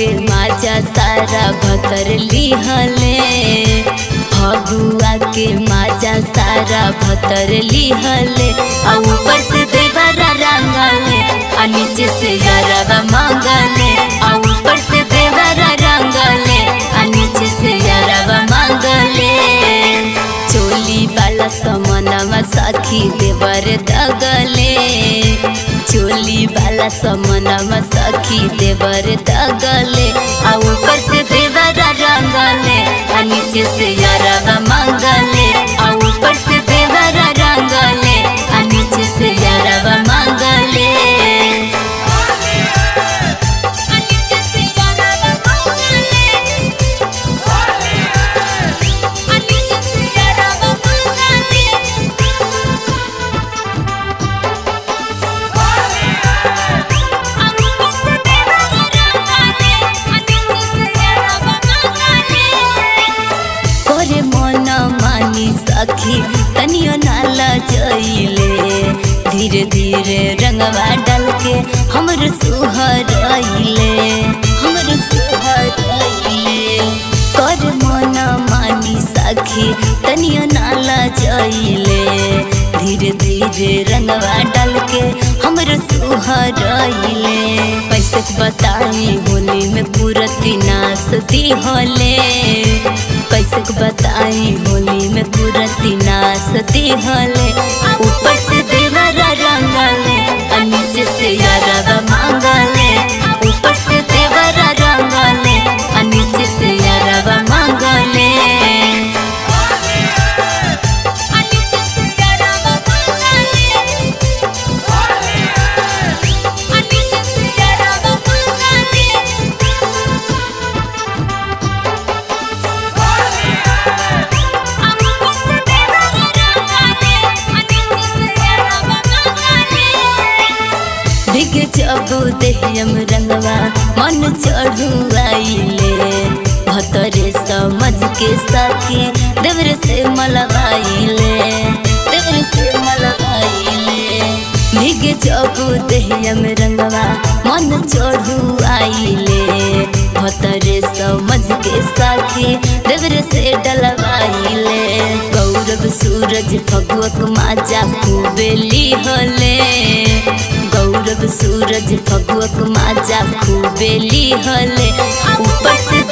के माजा सारा भतर लिहले फगुआ के माजा सारा भतर लिहले आ ऊपर से देवरा रंगले आ नीचे से यारवा मांगले आ ऊपर से देवरा रंगले आ नीचे से यारवा मांगले चोली वाला समनवा सखी देवर दगले चोली वाला समनवा सखी देवर दगले आ ऊपर से देवरा रंगले आ नीचे से यारवा मांगले आ ऊपर से देवरा रंगले आ नीचे से यारवा मांगले आ नीचे से यारवा मांगले आ नीचे से यारवा मांगले करे मन मानी सखी तनियो नाला जइले धीरे धीरे रंगवा डाल के हमर सुहरइले हमर सुहरइले कर मन मानी सखी तनियो नाला जइले धीरे धीरे रंगवा डाल के हमर सुहरइले पैसे बताई होली में पूरती नाचती होले कैसे बताई होली में पूरती नाचती होले ऊपर से देवरा रंगले आ नीचे से यारवा मांगले ऊपर से देवरा रंगले आ नीचे से यारवा मांगले आ नीचे से यारवा मांगले आ नीचे से यारवा मांगले भीग जबू देहम रंगवा मन चढ़ू आइले भतरे समझ के सखी देवर से मलवाइले देवर से मलवाइले भीग जबू देहम रंगवा मन चढ़ू आइले भतरे समझ के सखी देवर से डलवाइले गौरव सूरज फगुअक माजा खूबेली होले गौरव सूरज फगुअक माजा खूबेली होले ऊपर से